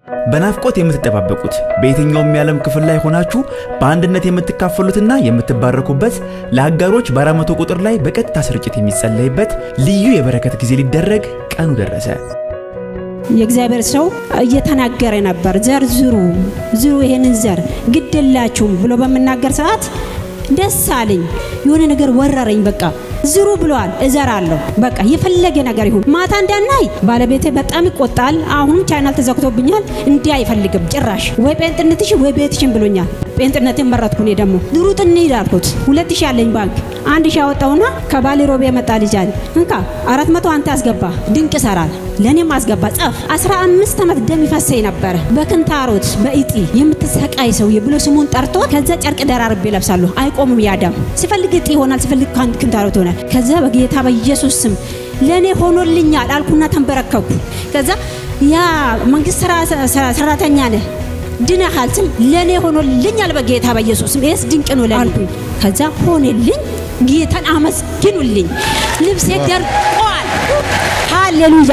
በናፍቆት የምትጠባበቁት በየትኛውም የዓለም ክፍል ላይ ሆናችሁ በአንድነት የምትካፈሉትና የምትባረኩበት ለአጋሮች በአራት መቶ ቁጥር ላይ በቀጥታ ስርጭት የሚጸለይበት ልዩ የበረከት ጊዜ ሊደረግ ቀኑ ደረሰ። የእግዚአብሔር ሰው እየተናገረ ነበር። ዘር ዝሩ ዝሩ፣ ይሄንን ዘር ግድላችሁም ብሎ በምናገር ሰዓት ደስ አለኝ። የሆነ ነገር ወረረኝ። በቃ ዝሩ ብለዋል፣ እዘራለሁ። በቃ የፈለገ ነገር ይሁን። ማታ እንዳናይ ባለቤቴ በጣም ይቆጣል። አሁንም ቻናል ተዘግቶብኛል። እንዲህ አይፈልግም ጭራሽ። ወይ ጴንጥነትሽ ወይ ቤትሽን ብሎኛል። ጴንጥነትን መረጥኩ። እኔ ደግሞ ድሩጥ እንሂድ አልኩት። ሁለት ሺህ አለኝ ባንክ አንድ ሺህ አወጣውና ከባሌ ሮቤ የመጣ ልጅ አለ እንካ አራት መቶ አንተ አስገባ፣ ድንቅ ይሰራል። ለእኔም አስገባ ጻፍ። አስራ አምስት ዓመት ደም ይፈሰኝ ነበረ በክንታሮት በኢጢ የምትሰቃይ ሰውዬ ብሎ ስሙን ጠርቶ ከዛ ጨርቅ ደራርቤ ለብሳለሁ። አይቆምም ያ ደም። ሲፈልግ እጢ ይሆናል፣ ሲፈልግ ክንታሮት ይሆናል። ከዛ በጌታ በኢየሱስ ስም ለእኔ ሆኖልኛል አልኩና ተንበረከኩ። ከዛ ያ መንግስት ሰራተኛ ነህ ድነሃል ስል ለእኔ ሆኖልኛል በጌታ በኢየሱስ ስም ይህስ ድንቅ ነው አልኩኝ። ከዛ ሆነልኝ። ጌታን አመስግኑልኝ። ልብሴ ደርቋል። ሃሌሉያ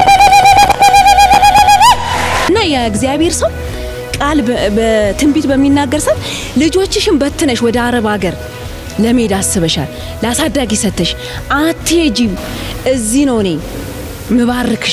እና የእግዚአብሔር ሰው ቃል በትንቢት በሚናገር ሰዓት ልጆችሽን በትነሽ ወደ አረብ ሀገር ለመሄድ አስበሻል፣ ለአሳዳጊ ሰተሽ አትሄጂም፣ እዚህ ነው እኔ ምባርክሽ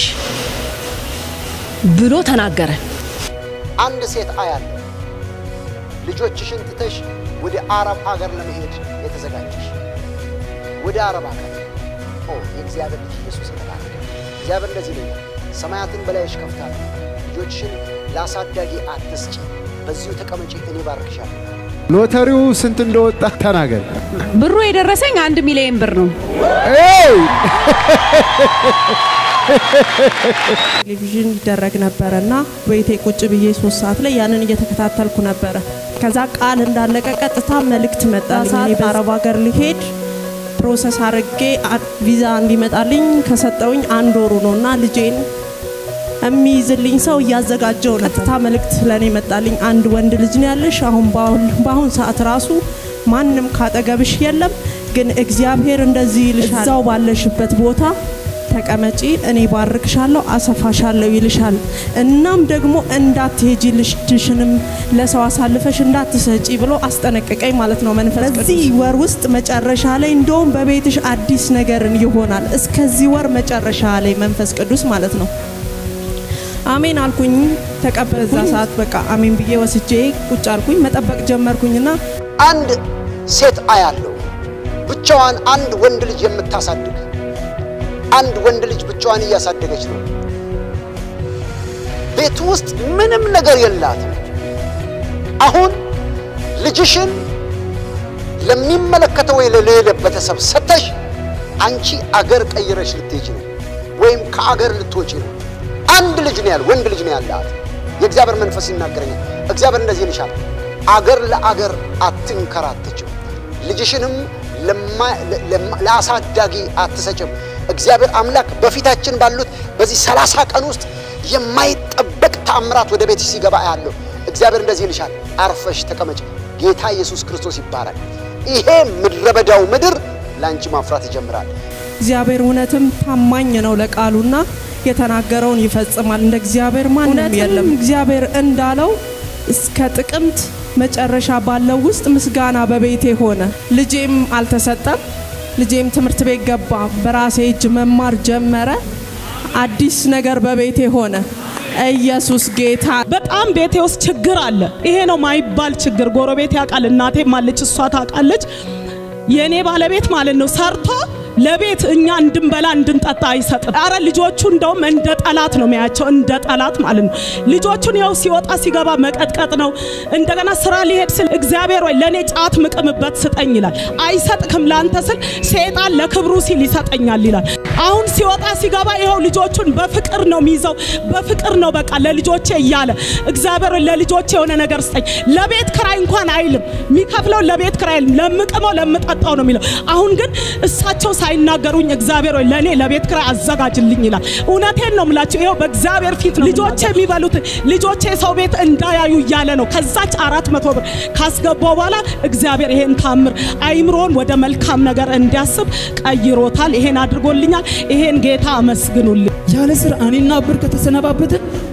ብሎ ተናገረ። አንድ ሴት አያለሁ ልጆችሽን ትተሽ ወደ አረብ ሀገር ለመሄድ የተዘጋጀሽ ወደ አረብ ሀገር ኦ የእግዚአብሔር ልጅ ኢየሱስ የተባረከ እግዚአብሔር እንደዚህ ይለኛል፣ ሰማያትን በላይሽ ከፍታለሁ፣ ልጆችሽን ለአሳዳጊ አትስጪ፣ በዚሁ ተቀመጪ፣ እኔ ባርክሻለሁ። ሎተሪው ስንት እንደወጣ ተናገር። ብሩ የደረሰኝ አንድ ሚሊዮን ብር ነው። ኤይ! ቴሌቪዥን ይደረግ ነበረ እና ቤቴ ቁጭ ብዬ ሶስት ሰዓት ላይ ያንን እየተከታተልኩ ነበረ። ከዛ ቃል እንዳለቀ ቀጥታ መልእክት መጣልኝ። እኔ በአረብ ሀገር ሊሄድ ፕሮሰስ አድርጌ ቪዛ እንዲመጣልኝ ከሰጠውኝ አንድ ወሩ ነው እና ልጄን የሚይዝልኝ ሰው እያዘጋጀው ነው። ቀጥታ መልእክት ለእኔ መጣልኝ። አንድ ወንድ ልጅ ነው ያለሽ። አሁን በአሁን ሰዓት ራሱ ማንም ካጠገብሽ የለም፣ ግን እግዚአብሔር እንደዚህ ይልሻል፣ እዛው ባለሽበት ቦታ ተቀመጪ፣ እኔ ባርክሻለሁ፣ አሰፋሻለሁ ይልሻል። እናም ደግሞ እንዳትሄጂ ልጅሽንም ለሰው አሳልፈሽ እንዳትሰጪ ብሎ አስጠነቀቀኝ ማለት ነው መንፈስ በዚህ ወር ውስጥ መጨረሻ ላይ እንደውም በቤትሽ አዲስ ነገርን ይሆናል። እስከዚህ ወር መጨረሻ ላይ መንፈስ ቅዱስ ማለት ነው። አሜን አልኩኝ። ተቀበለ። እዛ ሰዓት በቃ አሜን ብዬ ወስጄ ቁጭ አልኩኝ። መጠበቅ ጀመርኩኝና አንድ ሴት አያለሁ ብቻዋን አንድ ወንድ ልጅ የምታሳድግ አንድ ወንድ ልጅ ብቻዋን እያሳደገች ነው። ቤት ውስጥ ምንም ነገር የላትም። አሁን ልጅሽን ለሚመለከተው ወይ ለሌለ ቤተሰብ ሰተሽ አንቺ አገር ቀይረሽ ልትሄጂ ነው፣ ወይም ከአገር ልትወጪ ነው። አንድ ልጅ ነው ያለ ወንድ ልጅ ነው ያላት። የእግዚአብሔር መንፈስ ይናገረኛል። እግዚአብሔር እንደዚህ ይልሻል፣ አገር ለአገር አትንከራተችም፣ ልጅሽንም ለአሳዳጊ አትሰጭም። እግዚአብሔር አምላክ በፊታችን ባሉት በዚህ ሰላሳ ቀን ውስጥ የማይጠበቅ ተአምራት ወደ ቤትሽ ሲገባ ያለው እግዚአብሔር እንደዚህ ይልሻል፣ አርፈሽ ተቀመጭ። ጌታ ኢየሱስ ክርስቶስ ይባላል። ይሄ ምድረ በዳው ምድር ለአንቺ ማፍራት ይጀምራል። እግዚአብሔር እውነትም ታማኝ ነው ለቃሉና የተናገረውን ይፈጽማል። እንደ እግዚአብሔር ማንም የለም። እግዚአብሔር እንዳለው እስከ ጥቅምት መጨረሻ ባለው ውስጥ ምስጋና በቤቴ ሆነ። ልጄም አልተሰጠም። ልጄም ትምህርት ቤት ገባ። በራሴ እጅ መማር ጀመረ። አዲስ ነገር በቤቴ ሆነ። ኢየሱስ ጌታ። በጣም ቤቴ ውስጥ ችግር አለ። ይሄ ነው ማይባል ችግር። ጎረቤት ያውቃል፣ እናቴም አለች፣ እሷ ታውቃለች። የእኔ ባለቤት ማለት ነው ሰርቶ ለቤት እኛ እንድንበላ እንድንጠጣ አይሰጥም። አረ ልጆቹ እንደውም እንደ ጠላት ነው የሚያቸው፣ እንደ ጠላት ማለት ነው። ልጆቹን ይኸው ሲወጣ ሲገባ መቀጥቀጥ ነው። እንደገና ስራ ሊሄድ ስል እግዚአብሔር ወይ ለእኔ ጫት ምቅምበት ስጠኝ ይላል። አይሰጥክም ለአንተ ስል ሴጣን ለክብሩ ሲል ይሰጠኛል ይላል። አሁን ሲወጣ ሲገባ ይኸው ልጆቹን በፍቅር ነው የሚይዘው፣ በፍቅር ነው በቃ ለልጆቼ እያለ እግዚአብሔር ለልጆቼ የሆነ ነገር ስጠኝ። ለቤት ክራይ እንኳን አይልም። የሚከፍለው ለቤት ክራይ አይልም። ለምቅመው ለምጠጣው ነው የሚለው። አሁን ግን እሳቸው ሳይናገሩኝ እግዚአብሔር ሆይ ለእኔ ለቤት ክራይ አዘጋጅልኝ ይላል። እውነቴን ነው የምላቸው። ይኸው በእግዚአብሔር ፊት ነው ልጆቼ የሚበሉት ልጆቼ ሰው ቤት እንዳያዩ እያለ ነው። ከዛች አራት መቶ ብር ካስገባው በኋላ እግዚአብሔር ይሄን ታምር አይምሮን ወደ መልካም ነገር እንዲያስብ ቀይሮታል። ይሄን አድርጎልኛል። ይሄን ጌታ አመስግኑልኝ። ያለ ስራ እኔና ብር ከተሰነባበትን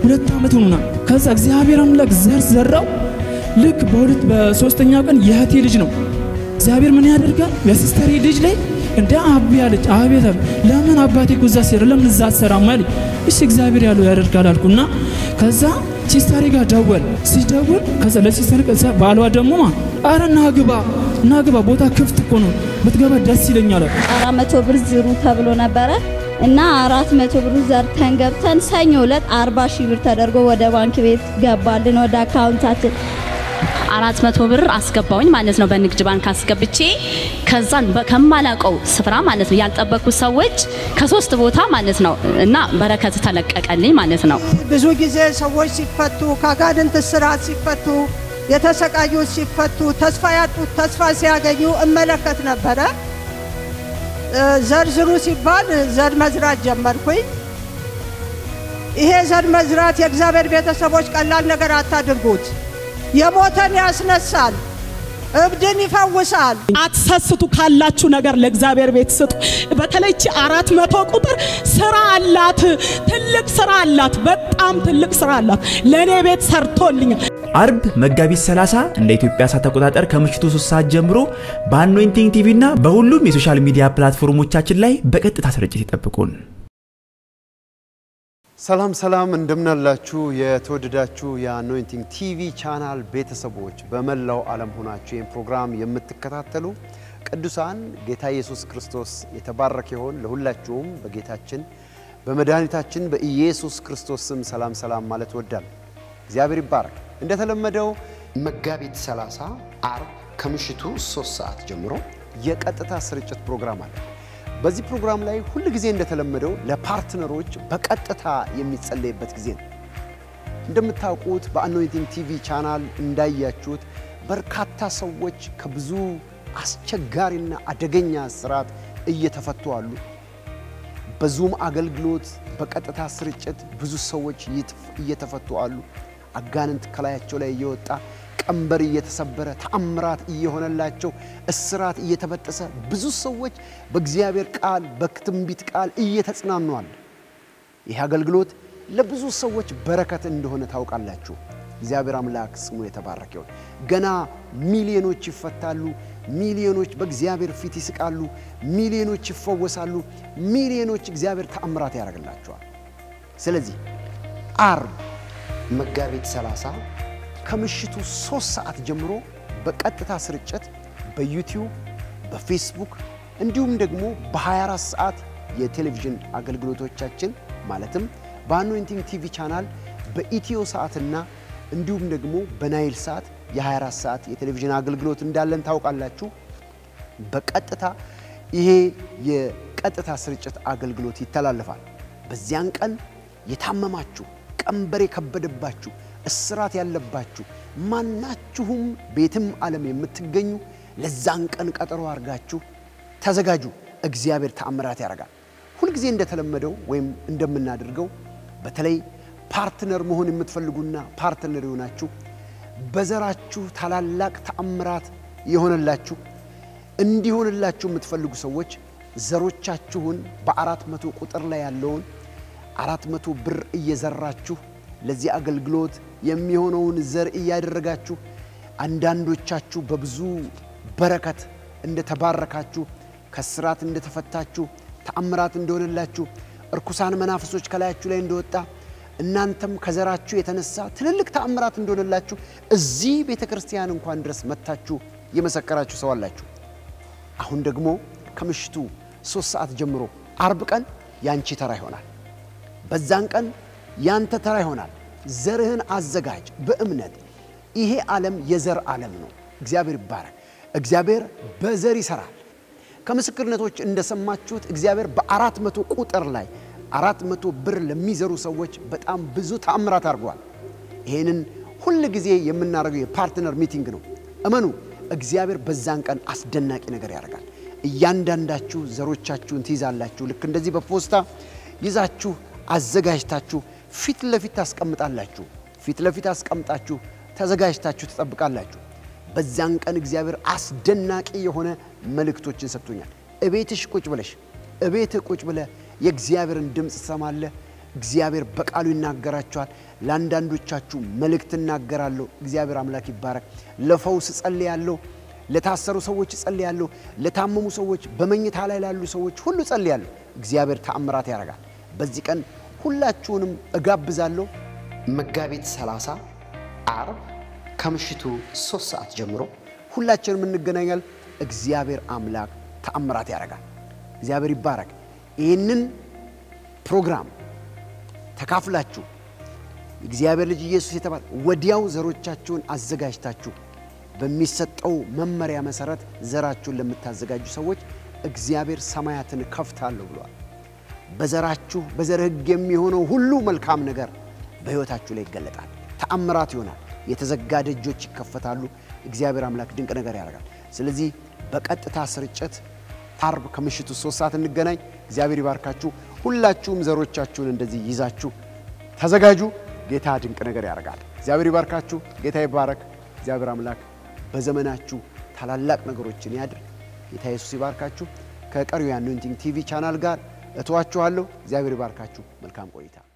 ሁለት ዓመት ሆኖና ከዛ እግዚአብሔር አምላክ ዘር ዘራው። ልክ በሁለት በሶስተኛ ቀን የእህቴ ልጅ ነው። እግዚአብሔር ምን ያደርጋል? የሲስተሬ ልጅ ላይ እንደ አቢ አለች። አቤት አለ። ለምን አባቴ እኮ እዛ ሲር ለምን እዛ አትሰራም አለኝ። እሺ እግዚአብሔር ያለው ያደርጋል አልኩና ከዛ ሲስተሬ ጋር ደወል ሲደውል ከዛ ለሲስተር ከዛ ባሏ ደግሞ ማ አረ ናግባ ናግባ ቦታ ክፍት እኮ ነው ብትገባ ደስ ይለኛል አለ። አራት መቶ ብር ዝሩ ተብሎ ነበረ እና አራት መቶ ብር ዘርተን ገብተን ሰኞ ዕለት አርባ ሺህ ብር ተደርጎ ወደ ባንክ ቤት ገባልን ወደ አካውንታችን። አራት መቶ ብር አስገባውኝ ማለት ነው በንግድ ባንክ አስገብቼ ከዛን በ- ከማላውቀው ስፍራ ማለት ነው ያልጠበቅኩት ሰዎች ከሶስት ቦታ ማለት ነው እና በረከት ተለቀቀልኝ ማለት ነው። ብዙ ጊዜ ሰዎች ሲፈቱ ከአጋንንት እስራት ሲፈቱ የተሰቃዩት ሲፈቱ ተስፋ ያጡት ተስፋ ሲያገኙ እመለከት ነበረ። እ፣ ዘርዝሩ ሲባል ዘር መዝራት ጀመርኩኝ። ይሄ ዘር መዝራት የእግዚአብሔር ቤተሰቦች ቀላል ነገር አታድርጉት። የሞተን ያስነሳል፣ እብድን ይፈውሳል። አትሰስቱ ካላችሁ ነገር ለእግዚአብሔር ቤት ስጡ። በተለይ እቺ አራት መቶ ቁጥር ስራ አላት፣ ትልቅ ስራ አላት፣ በጣም ትልቅ ስራ አላት። ለእኔ ቤት ሰርቶልኛል። አርብ መጋቢት 30 እንደ ኢትዮጵያ ሰዓት አቆጣጠር ከምሽቱ 3 ሰዓት ጀምሮ በአኖይንቲንግ ቲቪ እና በሁሉም የሶሻል ሚዲያ ፕላትፎርሞቻችን ላይ በቀጥታ ስርጭት ይጠብቁን። ሰላም ሰላም፣ እንደምናላችሁ የተወደዳችሁ የአኖይንቲንግ ቲቪ ቻናል ቤተሰቦች በመላው ዓለም ሆናችሁ ይህን ፕሮግራም የምትከታተሉ ቅዱሳን ጌታ ኢየሱስ ክርስቶስ የተባረከ ይሆን። ለሁላችሁም በጌታችን በመድኃኒታችን በኢየሱስ ክርስቶስ ስም ሰላም ሰላም ማለት ወዳል። እግዚአብሔር ይባረክ። እንደተለመደው መጋቢት 30 አርብ ከምሽቱ 3 ሰዓት ጀምሮ የቀጥታ ስርጭት ፕሮግራም አለ። በዚህ ፕሮግራም ላይ ሁል ጊዜ እንደተለመደው ለፓርትነሮች በቀጥታ የሚጸለይበት ጊዜ ነው። እንደምታውቁት በአኖይንቲንግ ቲቪ ቻናል እንዳያችሁት በርካታ ሰዎች ከብዙ አስቸጋሪና አደገኛ ስርዓት እየተፈቱ አሉ። በዙም አገልግሎት በቀጥታ ስርጭት ብዙ ሰዎች እየተፍ- እየተፈቱ አሉ። አጋንንት ከላያቸው ላይ እየወጣ ቀንበር እየተሰበረ ተአምራት እየሆነላቸው እስራት እየተበጠሰ ብዙ ሰዎች በእግዚአብሔር ቃል በትንቢት ቃል እየተጽናኑ አሉ። ይህ አገልግሎት ለብዙ ሰዎች በረከት እንደሆነ ታውቃላችሁ። እግዚአብሔር አምላክ ስሙ የተባረከ ይሁን። ገና ሚሊዮኖች ይፈታሉ። ሚሊዮኖች በእግዚአብሔር ፊት ይስቃሉ። ሚሊዮኖች ይፈወሳሉ። ሚሊዮኖች እግዚአብሔር ተአምራት ያደርግላቸዋል። ስለዚህ አርብ መጋቢት 30 ከምሽቱ ሶስት ሰዓት ጀምሮ በቀጥታ ስርጭት በዩቲዩብ በፌስቡክ እንዲሁም ደግሞ በ24 ሰዓት የቴሌቪዥን አገልግሎቶቻችን ማለትም በአኖይንቲንግ ቲቪ ቻናል በኢትዮ ሰዓትና እንዲሁም ደግሞ በናይል ሰዓት የ24 ሰዓት የቴሌቪዥን አገልግሎት እንዳለን ታውቃላችሁ። በቀጥታ ይሄ የቀጥታ ስርጭት አገልግሎት ይተላለፋል። በዚያን ቀን የታመማችሁ፣ ቀንበር የከበደባችሁ፣ እስራት ያለባችሁ ማናችሁም ቤትም ዓለም የምትገኙ ለዛን ቀን ቀጠሮ አድርጋችሁ ተዘጋጁ። እግዚአብሔር ተአምራት ያደርጋል። ሁልጊዜ እንደተለመደው ወይም እንደምናደርገው በተለይ ፓርትነር መሆን የምትፈልጉና ፓርትነር የሆናችሁ በዘራችሁ ታላላቅ ተአምራት የሆነላችሁ እንዲሆንላችሁ የምትፈልጉ ሰዎች ዘሮቻችሁን በአራት መቶ ቁጥር ላይ ያለውን አራት መቶ ብር እየዘራችሁ ለዚህ አገልግሎት የሚሆነውን ዘር እያደረጋችሁ አንዳንዶቻችሁ በብዙ በረከት እንደተባረካችሁ ከስራት እንደተፈታችሁ ተአምራት እንደሆነላችሁ እርኩሳን መናፍሶች ከላያችሁ ላይ እንደወጣ እናንተም ከዘራችሁ የተነሳ ትልልቅ ተአምራት እንደሆነላችሁ እዚህ ቤተ ክርስቲያን እንኳን ድረስ መጥታችሁ የመሰከራችሁ ሰው አላችሁ። አሁን ደግሞ ከምሽቱ ሶስት ሰዓት ጀምሮ አርብ ቀን ያንቺ ተራ ይሆናል። በዛን ቀን ያንተ ተራ ይሆናል። ዘርህን አዘጋጅ በእምነት ይሄ ዓለም የዘር ዓለም ነው። እግዚአብሔር ይባረክ። እግዚአብሔር በዘር ይሰራል። ከምስክርነቶች እንደሰማችሁት እግዚአብሔር በአራት መቶ ቁጥር ላይ አራት መቶ ብር ለሚዘሩ ሰዎች በጣም ብዙ ተአምራት አድርጓል። ይህንን ሁል ጊዜ የምናደርገው የፓርትነር ሚቲንግ ነው። እመኑ፣ እግዚአብሔር በዛን ቀን አስደናቂ ነገር ያደርጋል። እያንዳንዳችሁ ዘሮቻችሁን ትይዛላችሁ። ልክ እንደዚህ በፖስታ ይዛችሁ አዘጋጅታችሁ ፊት ለፊት ታስቀምጣላችሁ። ፊት ለፊት አስቀምጣችሁ ተዘጋጅታችሁ ትጠብቃላችሁ። በዛን ቀን እግዚአብሔር አስደናቂ የሆነ መልእክቶችን ሰጥቶኛል። እቤትሽ ቁጭ ብለሽ እቤትህ ቁጭ ብለህ የእግዚአብሔርን ድምፅ ትሰማለህ። እግዚአብሔር በቃሉ ይናገራችኋል። ለአንዳንዶቻችሁ መልእክት እናገራለሁ። እግዚአብሔር አምላክ ይባረክ። ለፈውስ ጸልያለሁ። ለታሰሩ ሰዎች ጸልያለሁ። ለታመሙ ሰዎች፣ በመኝታ ላይ ላሉ ሰዎች ሁሉ ጸልያለሁ። እግዚአብሔር ተአምራት ያደርጋል። በዚህ ቀን ሁላችሁንም እጋብዛለሁ። መጋቢት 30 አርብ ከምሽቱ ሶስት ሰዓት ጀምሮ ሁላችንም እንገናኛለን። እግዚአብሔር አምላክ ተአምራት ያደርጋል። እግዚአብሔር ይባረክ። ይህንን ፕሮግራም ተካፍላችሁ እግዚአብሔር ልጅ ኢየሱስ የተባለ ወዲያው ዘሮቻችሁን አዘጋጅታችሁ በሚሰጠው መመሪያ መሰረት ዘራችሁን ለምታዘጋጁ ሰዎች እግዚአብሔር ሰማያትን ከፍታለሁ ብሏል። በዘራችሁ በዘር ሕግ የሚሆነው ሁሉ መልካም ነገር በሕይወታችሁ ላይ ይገለጣል። ተአምራት ይሆናል። የተዘጋ ደጆች ይከፈታሉ። እግዚአብሔር አምላክ ድንቅ ነገር ያደርጋል። ስለዚህ በቀጥታ ስርጭት አርብ ከምሽቱ ሶስት ሰዓት እንገናኝ። እግዚአብሔር ይባርካችሁ። ሁላችሁም ዘሮቻችሁን እንደዚህ ይዛችሁ ተዘጋጁ። ጌታ ድንቅ ነገር ያደርጋል። እግዚአብሔር ይባርካችሁ። ጌታ ይባረክ። እግዚአብሔር አምላክ በዘመናችሁ ታላላቅ ነገሮችን ያድርግ። ጌታ ኢየሱስ ይባርካችሁ። ከቀሪው የአኖይንቲንግ ቲቪ ቻናል ጋር እተዋችኋለሁ። እግዚአብሔር ይባርካችሁ። መልካም ቆይታ